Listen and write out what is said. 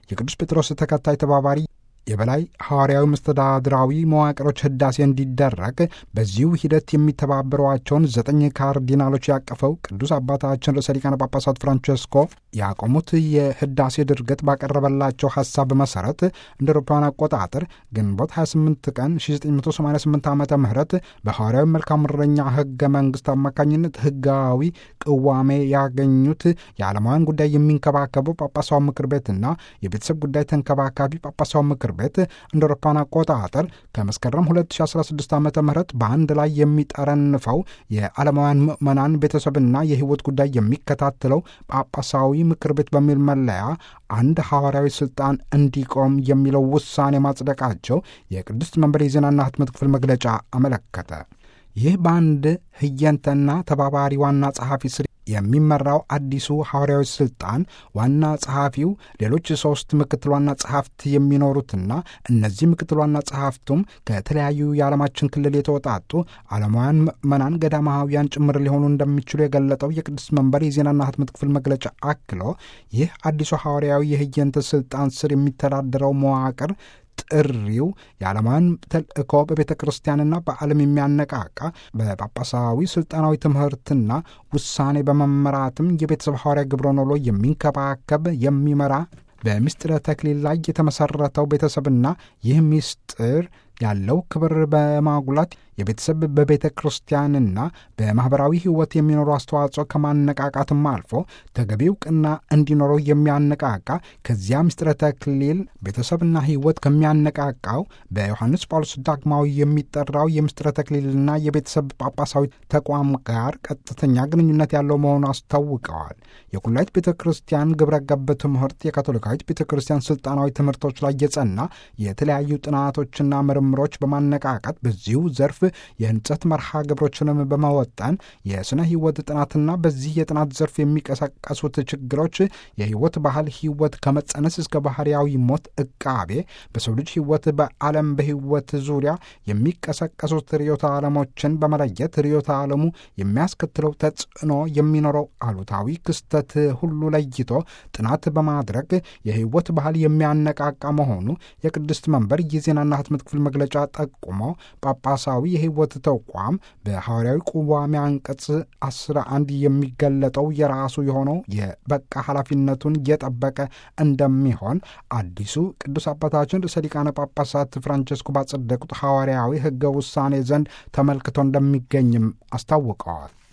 የቅዱስ ጴጥሮስ ተከታይ ተባባሪ የበላይ ሐዋርያዊ መስተዳድራዊ መዋቅሮች ህዳሴ እንዲደረግ በዚሁ ሂደት የሚተባበሯቸውን ዘጠኝ ካርዲናሎች ያቀፈው ቅዱስ አባታችን ርዕሰ ሊቃነ ጳጳሳት ፍራንቸስኮ ያቆሙት የህዳሴ ድርገት ባቀረበላቸው ሐሳብ መሠረት እንደ አውሮፓውያን አቆጣጠር ግንቦት 28 ቀን 1988 ዓ ም በሐዋርያዊ መልካም እረኛ ህገ መንግሥት አማካኝነት ህጋዊ ቅዋሜ ያገኙት የዓለማውያን ጉዳይ የሚንከባከበው ጳጳሳዊ ምክር ቤትና የቤተሰብ ጉዳይ ተንከባካቢ ጳጳሳዊ ምክር ቤት እንደ አውሮፓውያን አቆጣጠር ከመስከረም 2016 ዓ ም በአንድ ላይ የሚጠረንፈው የዓለማውያን ምዕመናን ቤተሰብና የህይወት ጉዳይ የሚከታተለው ጳጳሳዊ ምክር ቤት በሚል መለያ አንድ ሐዋርያዊ ስልጣን እንዲቆም የሚለው ውሳኔ ማጽደቃቸው የቅድስት መንበር የዜናና ህትመት ክፍል መግለጫ አመለከተ። ይህ በአንድ ህየንተና ተባባሪ ዋና ጸሐፊ ስር የሚመራው አዲሱ ሐዋርያዊ ስልጣን ዋና ጸሐፊው ሌሎች ሶስት ምክትል ዋና ጸሐፍት የሚኖሩትና እነዚህ ምክትል ዋና ጸሐፍቱም ከተለያዩ የዓለማችን ክልል የተወጣጡ ዓለማውያን ምዕመናን ገዳማውያን ጭምር ሊሆኑ እንደሚችሉ የገለጠው የቅዱስ መንበር የዜናና ህትመት ክፍል መግለጫ አክሎ ይህ አዲሱ ሐዋርያዊ የህየንተ ስልጣን ስር የሚተዳደረው መዋቅር ጥሪው የዓለማውያን ተልእኮ በቤተ ክርስቲያንና በዓለም የሚያነቃቃ በጳጳሳዊ ስልጣናዊ ትምህርትና ውሳኔ በመመራትም የቤተሰብ ሐዋርያ ግብረ ኖሎ የሚንከባከብ የሚመራ በምስጢረ ተክሊል ላይ የተመሠረተው ቤተሰብና ይህ ምስጢር ያለው ክብር በማጉላት የቤተሰብ በቤተ ክርስቲያንና በማኅበራዊ ሕይወት የሚኖሩ አስተዋጽኦ ከማነቃቃትም አልፎ ተገቢ እውቅና እንዲኖረው የሚያነቃቃ ከዚያ ምስጢረ ተክሊል ቤተሰብና ሕይወት ከሚያነቃቃው በዮሐንስ ጳውሎስ ዳግማዊ የሚጠራው የምስጢረ ተክሊልና የቤተሰብ ጳጳሳዊ ተቋም ጋር ቀጥተኛ ግንኙነት ያለው መሆኑ አስታውቀዋል። የኩላይት ቤተ ክርስቲያን ግብረ ገብ ትምህርት የካቶሊካዊት ቤተ ክርስቲያን ስልጣናዊ ትምህርቶች ላይ የጸና የተለያዩ ጥናቶችና ምርምሮች በማነቃቃት በዚሁ ዘርፍ የህንጸት መርሃ ግብሮችንም በመወጠን የሥነ ሕይወት ጥናትና በዚህ የጥናት ዘርፍ የሚቀሰቀሱት ችግሮች የሕይወት ባህል ሕይወት ከመጸነስ እስከ ባህርያዊ ሞት ዕቃቤ በሰው ልጅ ሕይወት በዓለም በሕይወት ዙሪያ የሚቀሰቀሱት ርዕዮተ ዓለሞችን በመለየት ርዕዮተ ዓለሙ የሚያስከትለው ተጽዕኖ የሚኖረው አሉታዊ ክስተት ሁሉ ለይቶ ጥናት በማድረግ የሕይወት ባህል የሚያነቃቃ መሆኑ የቅድስት መንበር የዜናና ህትመት ክፍል መግለጫ ጠቁሞ ጳጳሳዊ የሕይወት ተቋም በሐዋርያዊ ቁዋሚ አንቀጽ 11 የሚገለጠው የራሱ የሆነው የበቃ ኃላፊነቱን እየጠበቀ እንደሚሆን አዲሱ ቅዱስ አባታችን ርዕሰ ሊቃነ ጳጳሳት ፍራንቸስኮ ባጸደቁት ሐዋርያዊ ሕገ ውሳኔ ዘንድ ተመልክቶ እንደሚገኝም አስታውቀዋል።